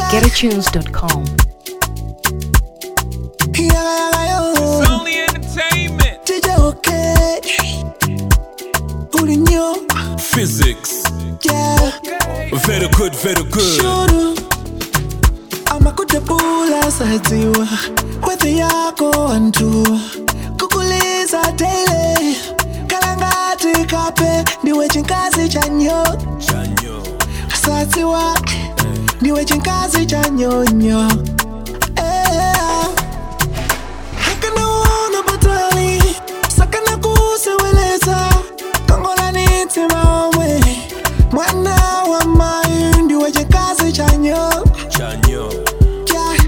GetAtunes.com. Yaga yaga yo, It's only entertainment. DJ okay. Ulinyo, Physics. yeah. Very good, very good. Shuru. amakutebula sadziwa kwete yako antu kukuliza daily kalangati kape ndiwe chinkazi chanyo Chanyo. sadziwa ndiwe chinkazi cha nyonyo Eh. akanaona patali sakana kuseweleza kongolani maomwe mwana wa mayu ndiwe chikazi chanyo Chanyo. yeah.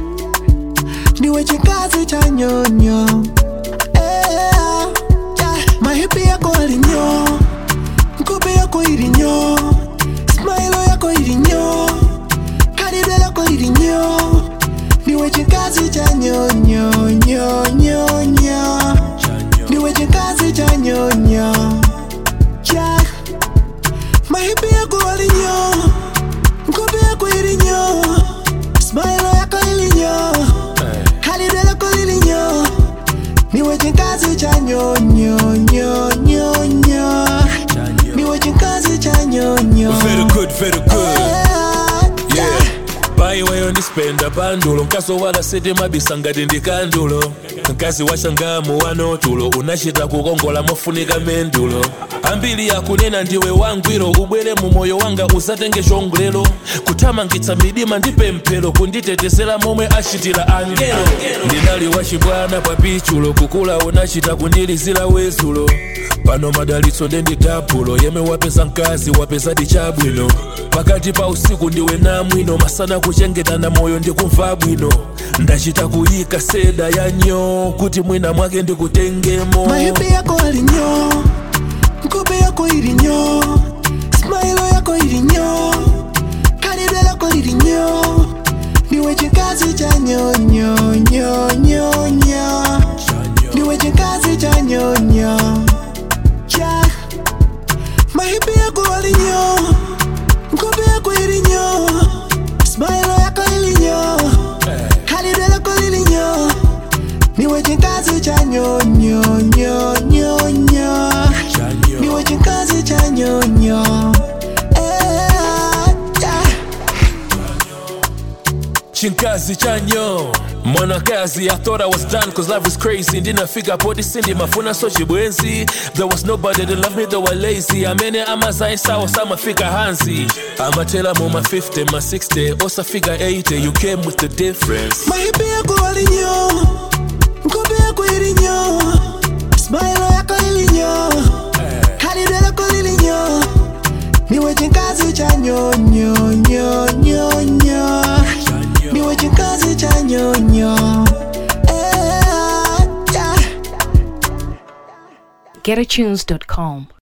ndiwe chikazi cha nyonyo Eh, yeah. mahipi yako alinyo nkope yako ilinyo smailo yako ilinyo karibe lako ilinyo ndiwe chikazi cha nyonyo nyonyo nyo Chanyo. ndiwe chikazi cha nyonyo yeah. mahipi yako alinyo nkope yako ilinyo smailo yako ilinyo karibe lako ilinyo ndiwe chikazi cha nyonyo nyonyo nyo Chanyo. ndiwe chikazi cha nyonyo Very good, very good. yeah. Yeah. paiweyo ndispenda pandulo nkaso wala siti mabisa ngati ndi kandulo nkazi washangamu wano tulo unachita kukongola mofunika mendulo ambiri yakunena ndiwe wangwiro ubwere mu moyo wanga usatenge chongolero kuthamangitsa midima ndi pemphero kunditetezera momwe achitira angelo ndinali wachibwana pa pichulo kukula unachita kundilizira wezulo pano madalitso ndendi dapulo yemwe wapeza mkazi wapeza chabwino pakati pa usiku ndiwe namwino masana kuchengetana moyo ndikumva bwino ndachita kuyika seda ya nyo kuti mwina mwake ndikutengemo mahipi yako alinyo nkope yako ilinyo smailo yako ilinyo kalibe lako lilinyo ndiwe chikazi cha nyonyo nyonyo nyo ndiwe chikazi cha nyonyo yeah. mahipi yako alinyo nkope yako ilinyo smailo yako ilinyo kalibe lako lilinyo niwe chikazi cha nyonyo nyonyo nyo niwe chikazi cha nyonyo Eh, yeah. chinkazi chanyo mwanakazi i thought i was done cause life was crazy ndinafika poti sindi mafuna so chibwenzi there was nobody that loved me though i lazy amene amazaisawo samafika hansi amatela mu ma 50 ma 60 osafika 80 you came with the difference mahipi yako alinyo nkope yako ilinyo smailo yako ilinyo kalibe lako lilinyo niwe chikazi cha nyonyo nyonyo nyo niwe chikazi cha nyonyo Eh, yeah. GetAtunes.com.